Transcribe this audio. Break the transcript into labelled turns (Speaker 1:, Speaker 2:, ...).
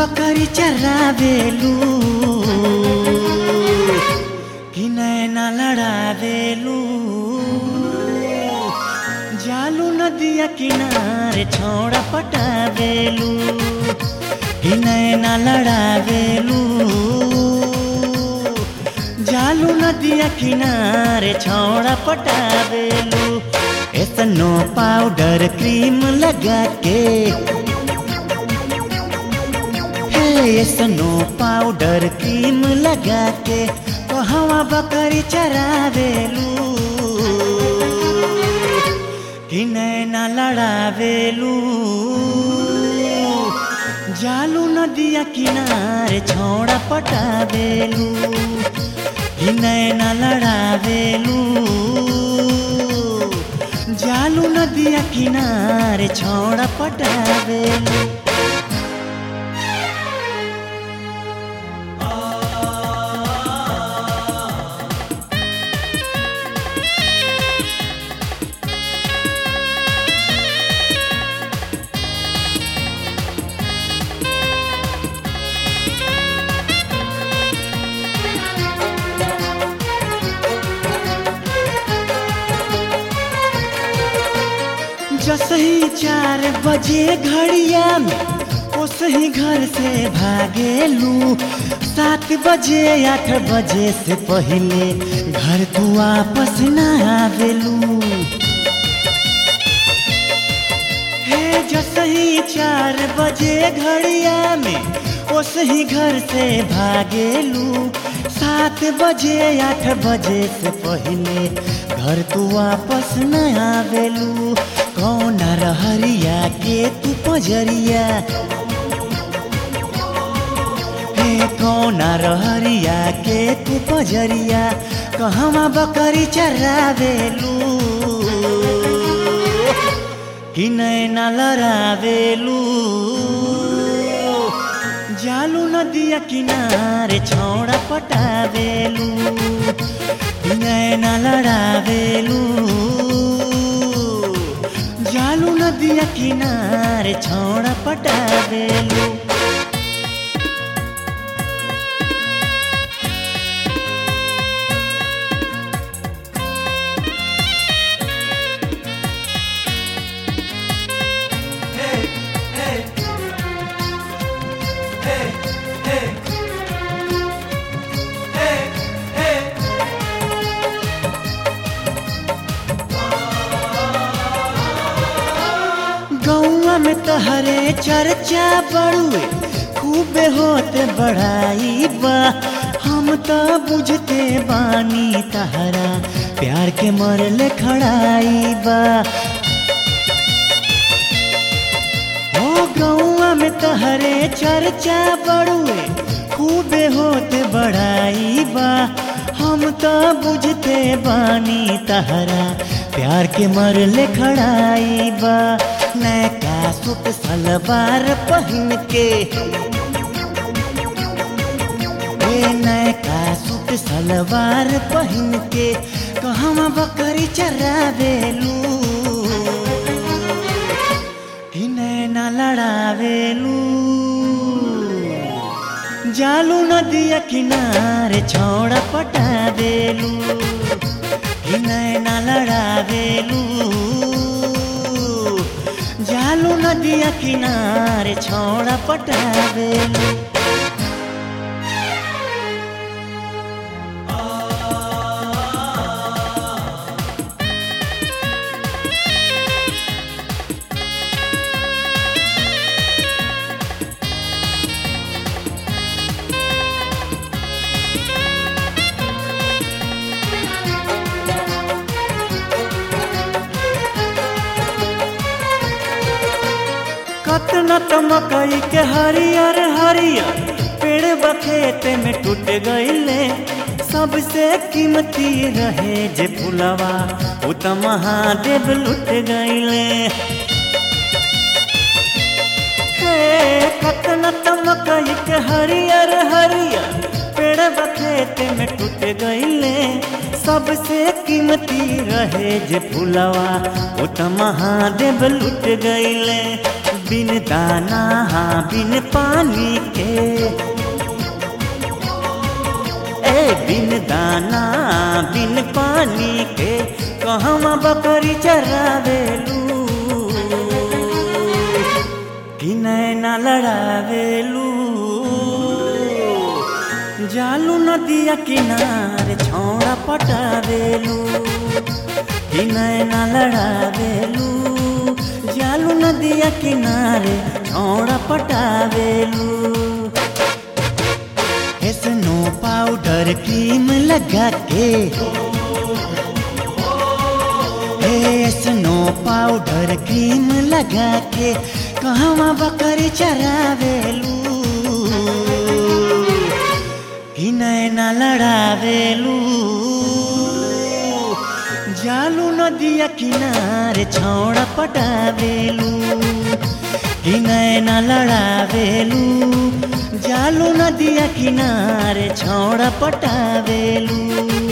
Speaker 1: बकरी चरावेलू कि नैना लड़ावेलू जालू नदिया किनारे छोड़ा पटावेलू कि नैना लड़ावेलू जालू नदिया किनारे छोड़ा पटावेलू एसनो पाउडर क्रीम लगा के हे स्नो पाउडर क्रीम लगा के कहवा बकरी चरावेलू कि नैना लड़ावेलू जालू नदिया किनारे छोड़ा पटावेलू कि नैना लड़ावेलू जालू नदिया किनारे छोड़ा पटावेलू जसही चार बजे घड़िया में ओसही घर से भागेलू सात बजे आठ बजे से पहले घर तू वापस न आवेलू हे जसही चार बजे घड़िया में ओसही घर से भागेलू सात बजे आठ बजे से पहले घर तू वापस न आवेलू कौन रहरिया के तू पजरिया हे कौन रहरिया के तू पजरिया कहवा बकरी चरावेलू कि नैना लड़ावेलू जालू नदिया किनारे छौड़ा पटावेलू कि नैना लड़ावेलू जालू नदिया किनारे छौड़ा पटावेलू गौआ में तहरे चर्चा बड़ुए खूबे होते बढ़ाई बा हम तो बुझते बानी तहरा प्यार के मरले खड़ाई बा ओ गौआ में तहरे चर्चा बड़ुए खूबे होते बढ़ाई बा हम तो बुझते बानी तहरा प्यार के मरले खड़ाई बा नैका सूट सलवार पहन के ए नैका सूट सलवार पहन के कहवा बकरी चरावेलू कि नैना लड़ावेलू जालू नदिया किनारे छौड़ा पटावेलू कि नैना लड़ावेलू जालू नदिया किनारे छौड़ा पटावेलू कतना तो मकई के हरियर हरियर पेड़ बखेत में टूट गईले सबसे कीमती रहे जे फुलवा उ त महादेव लुट गईले हे कतना तो मकई के हरियर हरियर पेड़ बखेत में टूट गईले सबसे कीमती रहे जे फुलवा उ त महादेव लुट गईले बिन दाना हाँ बिन पानी के ए बिन दाना बिन पानी के कहवा बकरी चरावेलू कि नैना लड़ावेलू जालू नदिया किनारे छौड़ा पटावेलू कि नैना लड़ावेलू जालू नदिया किनारे छौड़ा पटावेलू स्नो पाउडर क्रीम लगा के ए स्नो पाउडर क्रीम लगा के कहवा बकरी चरावेलू कि नैना लड़ावेलू जालू नदिया किनारे छौड़ा पटावेलू कि नैना लड़ावेलू जालू नदिया किनारे छौड़ा पटावेलू